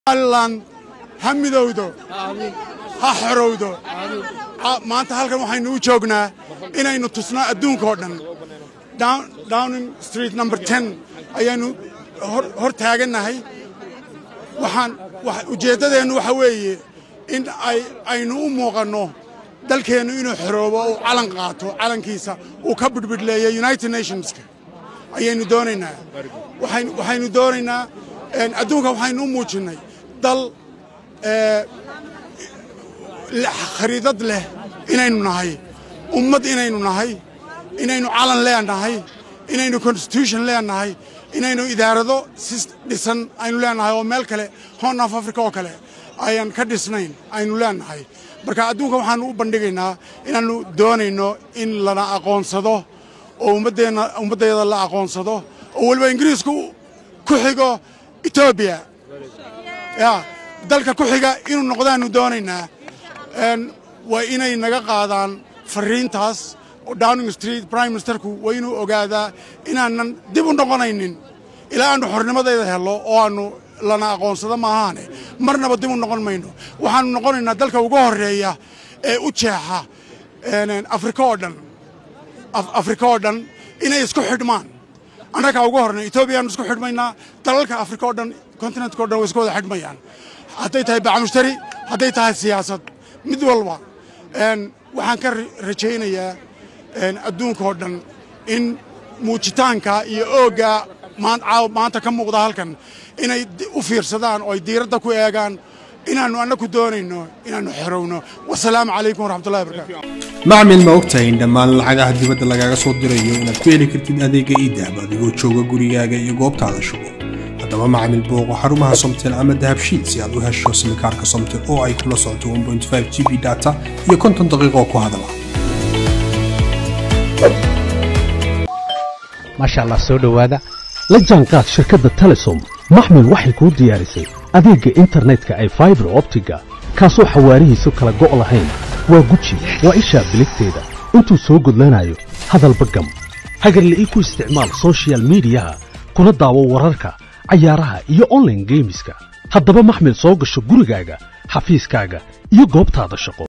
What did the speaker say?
somalilan ha midowdo ha xorowdo maanta halkan waxaynu u joognaa inaynu tusno adduunka oo dhan downing street number ten ayaanu hor taagannahay waxaan ujeeddadeennu waxa weeye in aynu u muuqanno dalkeennu inuu xoroobo uu calan qaato calankiisa uu ka bidhbidhleeyo united nationska ayaynu doonaynaa waxaynu doonaynaa adduunka waxaynu u muujinnay dal khariidad leh inaynu nahay ummad inaynu nahay inaynu calan leenahay inaynu constitution leenahay inaynu idaarado si dhisan aynu leenahay oo meel kale horn of africa oo kale ayaan ka dhisnayn aynu leenahay marka adduunka waxaanu u bandhigaynaa inaannu doonayno in lana aqoonsado oo ummaddeeda la aqoonsado oo weliba ingiriisku ku xigo etoobiya ya dalka ku xiga inuu noqdaannu doonaynaa waa inay naga qaadaan fariintaas oo downing street prime ministerku waa inuu ogaadaa inaanan dib u noqonaynin ilaa aannu xornimadayda hello oo aannu lana aqoonsado maahaane marnaba dib u noqon mayno waxaannu noqonaynaa dalka ugu horreeya ee u jeexa afrika oo dhan afrika oo dhan inay isku xidhmaan annagaa ugu hornay etoobiyaannu isku xidhmaynaa dalalka afrika oo dhan kontinentka o dhan way isku wada xidhmayaan hadday tahay bacmushtari hadday tahay siyaasad mid walba waxaan ka rajaynayaa adduunka oo dhan in muujitaanka iyo oogga maanta ka muuqda halkan inay u fiirsadaan oo ay diiradda ku eegaan inaannu annaku doonayno inaannu xorowno wasalaamu calaykum waraxmatullahi barakaatu macmil ma ogtahay in dhammaan lacagaha dibadda lagaaga soo dirayo inaad ku heli kartid adeega iidahab adigoo jooga gurigaaga iyo goobtaada shugo haddaba macmil booqo xarumaha somtel ama dahabshiid si aad u hesho simikaarka somtel oo ay kula socoto g b data iyo konton daqiiqoo ku hadala maasha allah soo dhowaada la jaanqaad shirkadda telesom maxmil waxay kuu diyaarisay adeegga internetka ay faibar optiga kaasoo xawaarihiisu kala go' lahayn waa guji waa ishaa biligteeda intuu soo gudlanayo hadalba gam hagarle ii ku isticmaal sochial midiyaha kuna daawo wararka cayaaraha iyo onlaine geemiska haddaba maxmil soo gasho gurigaaga xafiiskaaga iyo goobtaada shaqo